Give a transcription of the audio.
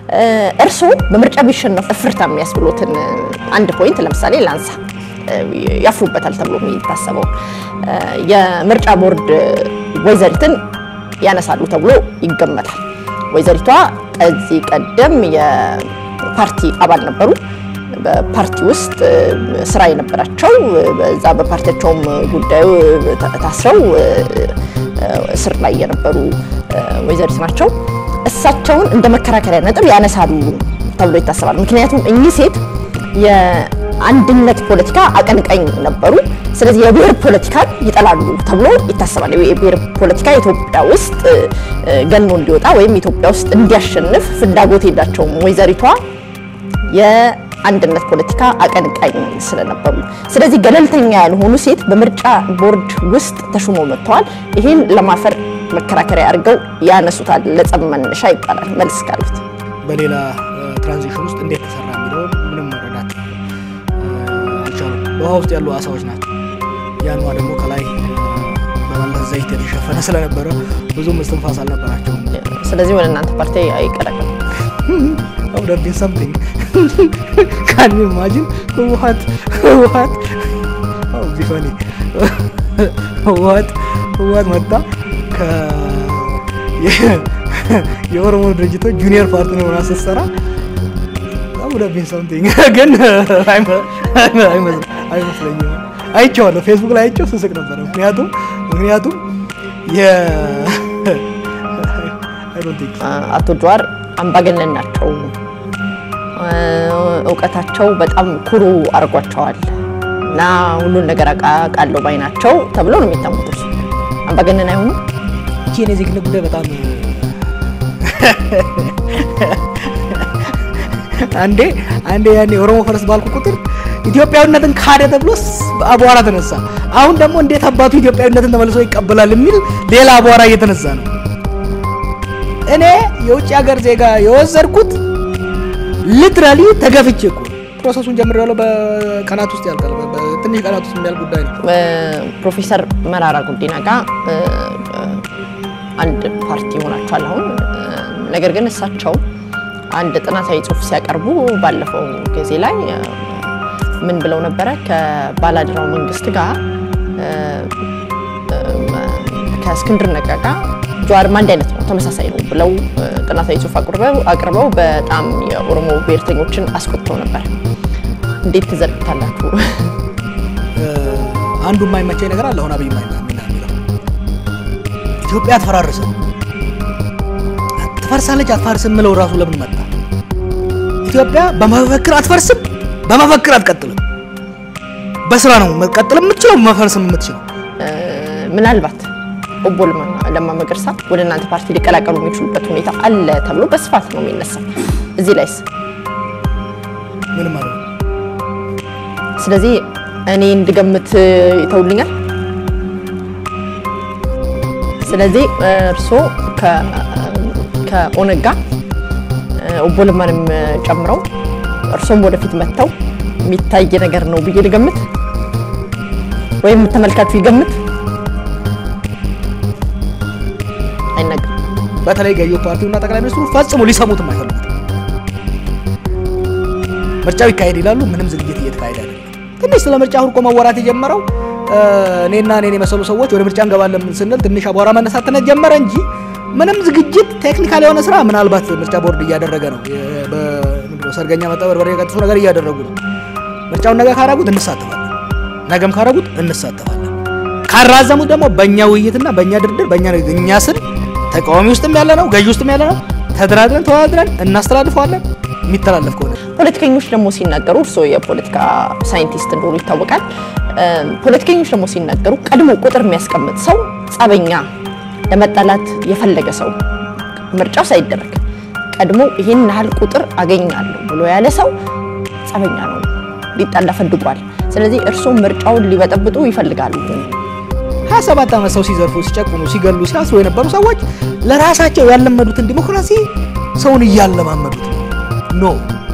እርስዎ በምርጫ ቢሸነፉ እፍርታ የሚያስብሎትን አንድ ፖይንት ለምሳሌ ላንሳ። ያፍሩበታል ተብሎ የሚታሰበው የምርጫ ቦርድ ወይዘሪትን ያነሳሉ ተብሎ ይገመታል። ወይዘሪቷ ከዚህ ቀደም የፓርቲ አባል ነበሩ። በፓርቲ ውስጥ ስራ የነበራቸው በዛ በፓርቲያቸውም ጉዳዩ ታስረው እስር ላይ የነበሩ ወይዘሪት ናቸው። እሳቸውን እንደ መከራከሪያ ነጥብ ያነሳሉ ተብሎ ይታሰባል። ምክንያቱም እኚህ ሴት የአንድነት ፖለቲካ አቀንቃኝ ነበሩ። ስለዚህ የብሔር ፖለቲካን ይጠላሉ ተብሎ ይታሰባል። የብሔር ፖለቲካ ኢትዮጵያ ውስጥ ገኖ እንዲወጣ ወይም ኢትዮጵያ ውስጥ እንዲያሸንፍ ፍላጎት የላቸውም ወይዘሪቷ የአንድነት ፖለቲካ አቀንቃኝ ስለነበሩ። ስለዚህ ገለልተኛ ያልሆኑ ሴት በምርጫ ቦርድ ውስጥ ተሹመው መጥተዋል። ይህን ለማፈር መከራከሪያ አድርገው ያነሱታል። ለጸብ መነሻ ይባላል። መልስ ካሉት በሌላ ትራንዚሽን ውስጥ እንዴት ተሰራ የሚለው ምንም መረዳት አልቻሉም። በውሃ ውስጥ ያሉ አሳዎች ናቸው። ያኗ ደግሞ ከላይ በመለስ ዘይት የተሸፈነ ስለነበረ ብዙም እስትንፋስ አልነበራቸውም። ስለዚህ ወደ እናንተ ፓርቲ አይቀላቀልም። ውደር ቢን ሰምቲንግ ካን ዩ ኢማጂን ህወሓት ህወሓት ቢሆኒ ህወሓት ህወሓት መጣ የኦሮሞ ድርጅቶች ጁኒየር ፓርትነር ሆና ስትሰራ ውደር ቢን ሰምቲንግ ግን አይመስለኝም። አይቼዋለሁ፣ ፌስቡክ ላይ አይቼው ስስቅ ነበረ። ምክንያቱም ምክንያቱም አቶ ጀዋር አምባገነን ናቸው። እውቀታቸው በጣም ኩሩ አድርጓቸዋል እና ሁሉን ነገር አውቃለሁ ባይ ናቸው ተብሎ ነው የሚታሙት። እርሱ አምባገነን አይሆኑ። ይህን የዜግነት ጉዳይ በጣም አንዴ አንዴ ያኔ ኦሮሞ ፈረስ ባልኩ ቁጥር ኢትዮጵያዊነትን ካደ ተብሎ አቧራ ተነሳ። አሁን ደግሞ እንዴት አባቱ ኢትዮጵያዊነትን ተመልሶ ይቀበላል የሚል ሌላ አቧራ እየተነሳ ነው። እኔ የውጭ ሀገር ዜጋ የወሰድኩት ሊትራሊ ተገፍቼ እኮ ፕሮሰሱን ጀምሬያለሁ። በቀናት ውስጥ ያልቃል። በትንሽ ቀናት ውስጥ የሚያልቅ ጉዳይ ነው። ፕሮፌሰር መራራ ጉዲና ጋር አንድ ፓርቲ ሆናችኋል አሁን። ነገር ግን እሳቸው አንድ ጥናታዊ ጽሑፍ ሲያቀርቡ ባለፈው ጊዜ ላይ ምን ብለው ነበረ? ከባላድራው መንግስት ጋር ከእስክንድር ነጋ ጋር ጀዋርም አንድ አይነት ነው፣ ተመሳሳይ ነው ብለው ጥናታዊ ጽሑፍ አቅርበው በጣም የኦሮሞ ብሔርተኞችን አስቆጥተው ነበር። እንዴት ትዘርግታላችሁ? አንዱ የማይመቸኝ ነገር አለ። አሁን አብይ የሚለው ኢትዮጵያ አትፈራርስም፣ ትፈርሳለች፣ አትፋርስም ምለው ራሱ ለምን መጣ? ኢትዮጵያ በመፈክር አትፈርስም፣ በመፈክር አትቀጥልም። በስራ ነው መቀጠል የምትችለው፣ መፈርስም የምትችለው ምናልባት ኦቦ ለማ መገርሳ ወደ እናንተ ፓርቲ ሊቀላቀሉ የሚችሉበት ሁኔታ አለ ተብሎ በስፋት ነው የሚነሳው። እዚህ ላይስ ምንም ማለት ነው። ስለዚህ እኔ እንድገምት ይተውልኛል። ስለዚህ እርስዎ ከኦነግ ጋር ኦቦ ለማንም ጨምረው እርስዎም ወደፊት መጥተው የሚታይ ነገር ነው ብዬ ልገምት ወይም ተመልካቹ ይገምት። አይነገርም። በተለይ ገዢው ፓርቲውና ጠቅላይ ሚኒስትሩ ፈጽሞ ሊሰሙትም አይፈልጉትም። ምርጫው ይካሄድ ይላሉ። ምንም ዝግጅት እየተካሄደ አይደለም። ትንሽ ስለ ምርጫ ሁርቆ መወራት የጀመረው እኔና እኔን የመሰሉ ሰዎች ወደ ምርጫ እንገባለን ስንል ትንሽ አቧራ መነሳት ጀመረ እንጂ ምንም ዝግጅት ቴክኒካል የሆነ ስራ ምናልባት ምርጫ ቦርድ እያደረገ ነው። ሰርገኛ መጣ በርበሬ የቀጥሱ ነገር እያደረጉ ነው። ምርጫውን ነገ ካረጉት እንሳተፋለን፣ ነገም ካረጉት እንሳተፋለን። ካራዘሙት ደግሞ በእኛ ውይይትና በእኛ ድርድር በእኛ እኛ ስል ተቃዋሚ ውስጥም ያለ ነው ገዢ ውስጥም ያለ ነው ተደራድረን ተወዳድረን እናስተላልፈዋለን። የሚተላለፍ ከሆነ ፖለቲከኞች ደግሞ ሲናገሩ እርስዎ የፖለቲካ ሳይንቲስት እንደሆኑ ይታወቃል። ፖለቲከኞች ደግሞ ሲናገሩ ቀድሞ ቁጥር የሚያስቀምጥ ሰው ጸበኛ፣ ለመጣላት የፈለገ ሰው ምርጫው ሳይደረግ ቀድሞ ይህን ያህል ቁጥር አገኛለሁ ብሎ ያለ ሰው ጸበኛ ነው፣ ሊጣላ ፈልጓል። ስለዚህ እርስዎ ምርጫውን ሊበጠብጡ ይፈልጋሉ። 27 ዓመት ሰው ሲዘርፉ፣ ሲጨቁኑ፣ ሲገሉ፣ ሲያስሩ የነበሩ ሰዎች ለራሳቸው ያለመዱትን ዲሞክራሲ ሰውን እያለማመዱት ነው። ኖ